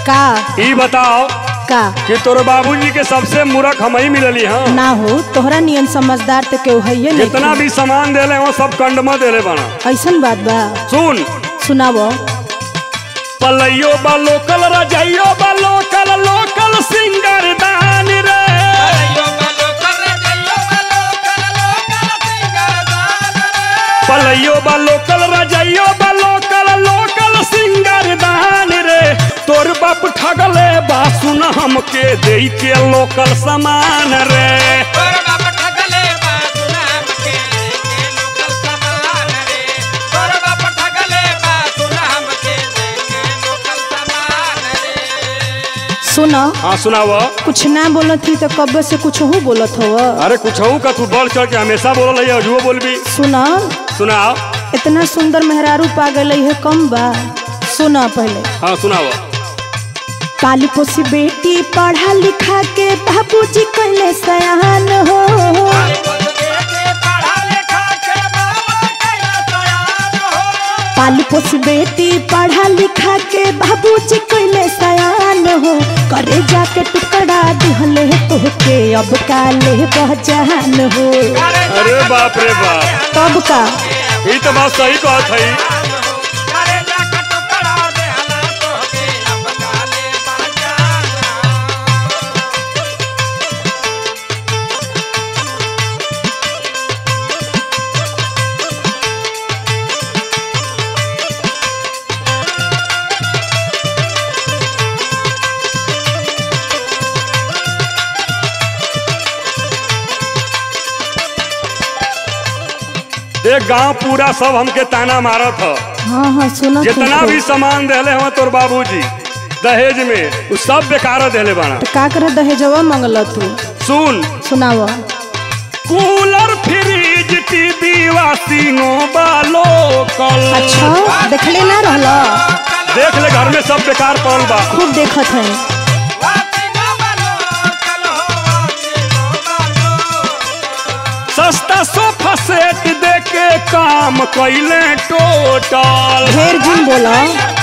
का ई बताओ का कि तोरे बाबूजी के सबसे मूर्ख हम ही मिलली हाँ ना हो तोहरा नियन समझदार तो केहू है जितना भी सामान देले हो सब कंडमा देले बना ऐसन बात बा सुन सुनावो पलैयो बा लोकल रजैयो बा लोकल लोकल सिंगर दान रे पलैयो बा लोकल रजैयो बा लोकल लोकल सिंगर दान रे तोर बाप ठगले बा सुन हमके देई के लोकल सामान रे सुन हाँ सुनाव कुछ ना बोलत थी तो कब से कुछ हो बोलत हो अरे कुछ का तू बढ़ चढ़ के हमेशा बोल रही है अजुओ बोलबी सुन सुनाओ इतना सुंदर मेहरारू पा गई है कम बा सुन पहले हाँ सुनाओ पाली पोसी बेटी पढ़ा लिखा के बाबूजी कहले सयान हो पाली पोसी बेटी पढ़ा लिखा के बाबूजी कहले सयान हो करे जाके टुकड़ा दिहले तोहके अब काले बहजान हो अरे बाप रे बाप तब का ये तो बात सही कहत है देख गांव पूरा सब हमके ताना मारत ह हाँ हाँ सुनो जितना भी सामान देले हवा तोर बाबूजी दहेज में उ सब बेकार देले बाना तो का करे दहेजवा मंगल तू सुन सुनाव कूलर फ्रिज टीवी वाशिंगो बालो कल अच्छा देखले ना रहला देख ले घर में सब बेकार पड़ल बा खूब देखत है सस्ता सोफा सेट दे के काम कैले टोटल ढेर जिन बोला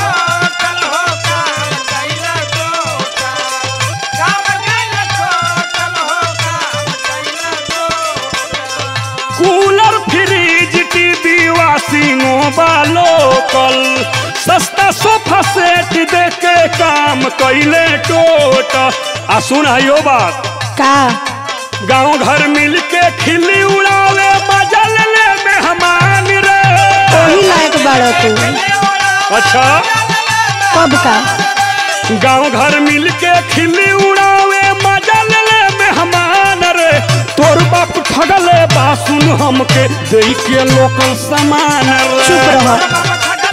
कूलर फ्रिज टीवी वाशिंगो बालो कल सस्ता सोफा सेट दे के काम कैले टोटल आ सुन आयो बात का गांव घर मिल के खिल्ली उड़ावे बजल ले मेहमान रे वही लायक बाड़ा तू अच्छा कब का गांव घर मिल के खिल्ली उड़ावे मजल ले मेहमान रे तोर बाप ठगले बा सुन हमके देई के लोकल सामान रे चुप रह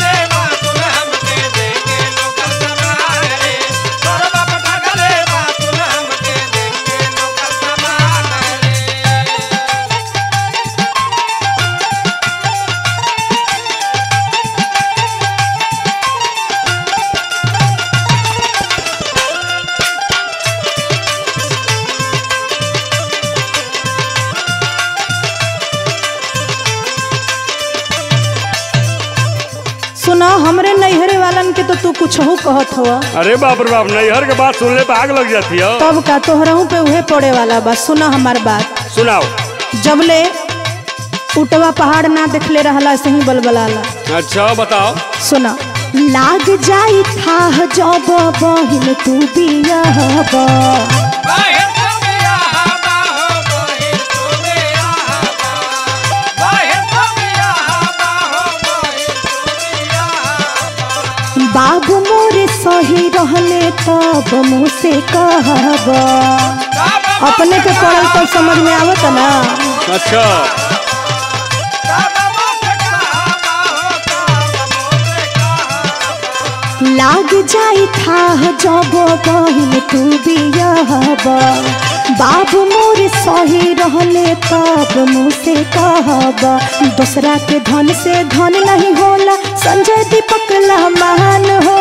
सुना हमरे नैहरे वालन के तो तू कुछ हो कहत हो अरे बाप रे बाप नैहर के बात सुनले पे आग लग जाती है तब का तोहराहू पे उहे पड़े वाला बा सुना हमार बात सुनाओ जबले उटवा पहाड़ ना देखले रहला ऐसे ही बलबलाला अच्छा बताओ सुना लाग जाई था जब बहिन तू बियाहबा बाबू मोरे सही रहले तब मुँह से कहब अपने के पढ़ल तो समझ में आवत ना अच्छा लाग जाई था जब बहिन तू बियाहब बाबू मोर सही रहले तब मुँह से कहब दूसरा के धन से धन नहीं होला संजय दीपक महान हो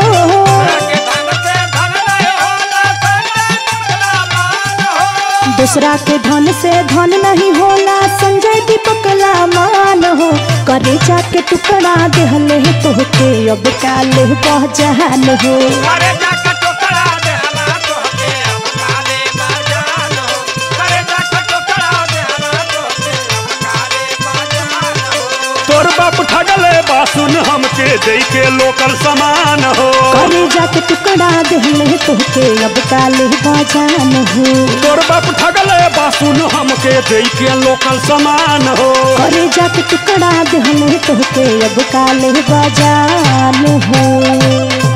दूसरा के धन से धन नहीं होला संजय दीपक मान हो करे जाके टुकड़ा देहले तोहके अब काले पहचान हो अरे जाके टोकरा बाप ठगले बासुन हमके दे के लोकल सामान हो करे जाके टुकड़ा देहले तोहके अब काले बजान हो तोर बाप ठगले बासुन हमके दे के लोकल सामान हो करे जाके टुकड़ा देहले तोहके अब काले बजान हो